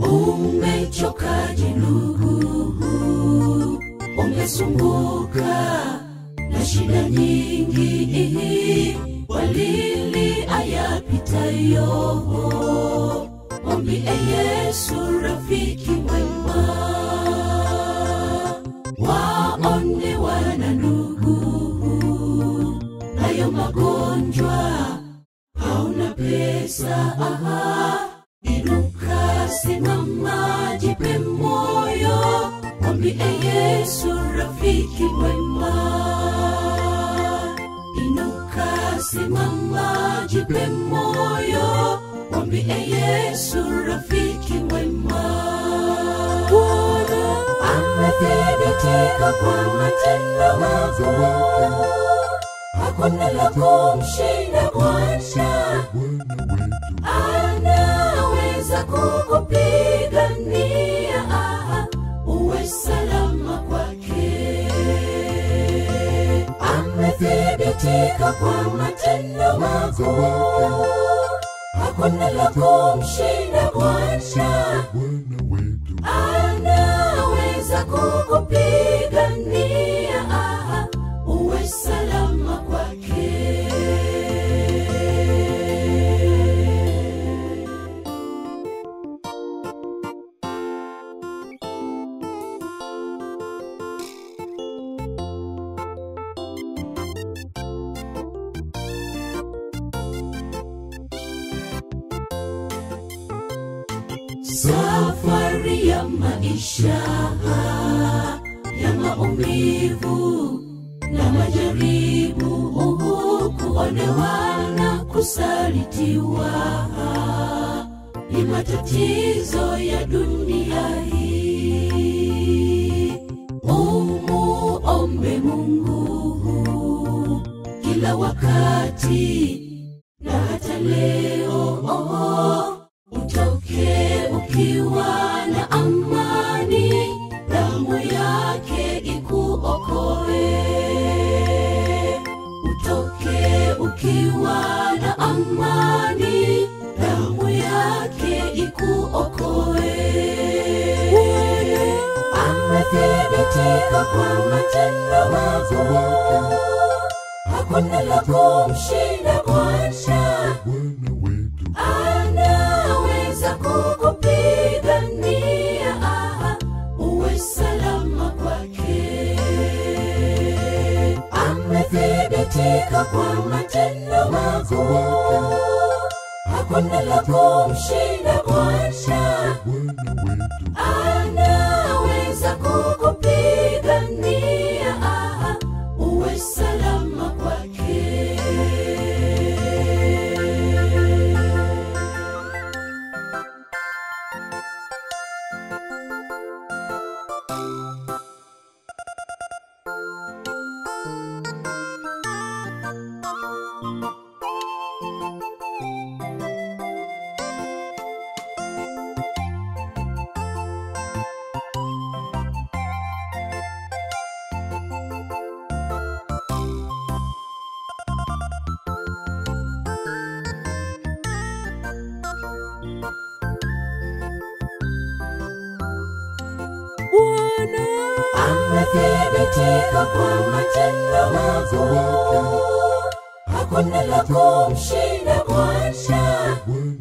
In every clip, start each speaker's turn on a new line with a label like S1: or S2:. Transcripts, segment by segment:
S1: Umechokaje ndugu? Umesumbuka na shida nyingi, walili ayapitayo. Mwambie Yesu rafiki mwema, waone wana ndugu, nayo magonjwa hauna pesa, aha, inuka, simama, jipe moyo, mwambie Yesu rafiki mwema. Inuka, simama, jipe moyo, mwambie Yesu rafiki mwema. Bwana amethibitika kwa matendo mako, hakuna la kumshinda Bwana anaweza kukupigania aha, uwe salama kwake. Amethibitika kwa matendo mako, hakuna la kumshinda Bwana anaweza kukupigania aha, uwe salama kwake. Safari ya maisha ya maumivu na majaribu, kuonewa na kusalitiwa ni matatizo ya dunia hii. Umuombe Mungu kila wakati na hata leo utoke ukiwa na amani, damu yake ikuokoe. Utoke ukiwa na amani, damu yake ikuokoe. Amethibitika kwa matendo mako, hakuna la kumshinda Bwana anaweza kukupigania aha, uwe salama kwake. Amethibitika kwa matendo mako, hakuna la kumshinda Bwana anaweza kukupigania aha, uwe salama kwake.
S2: Bwana
S1: amethibitika kwa matendo mako, hakuna la kumshinda Bwana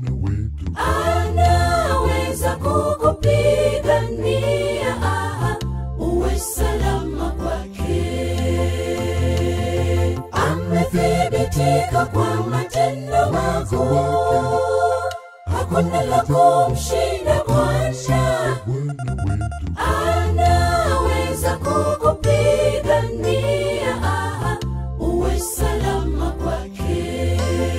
S1: anaweza kukupigania aha, uwe salama kwake. Amethibitika kwa matendo mako, hakuna la kumshinda Bwana anaweza kukupigania aha, uwe salama kwake.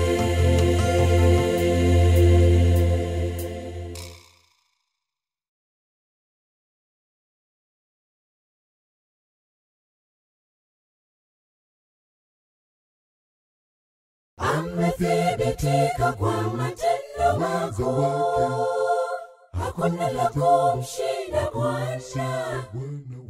S1: Amethibitika kwa matendo mako, hakuna la kumshinda Bwana.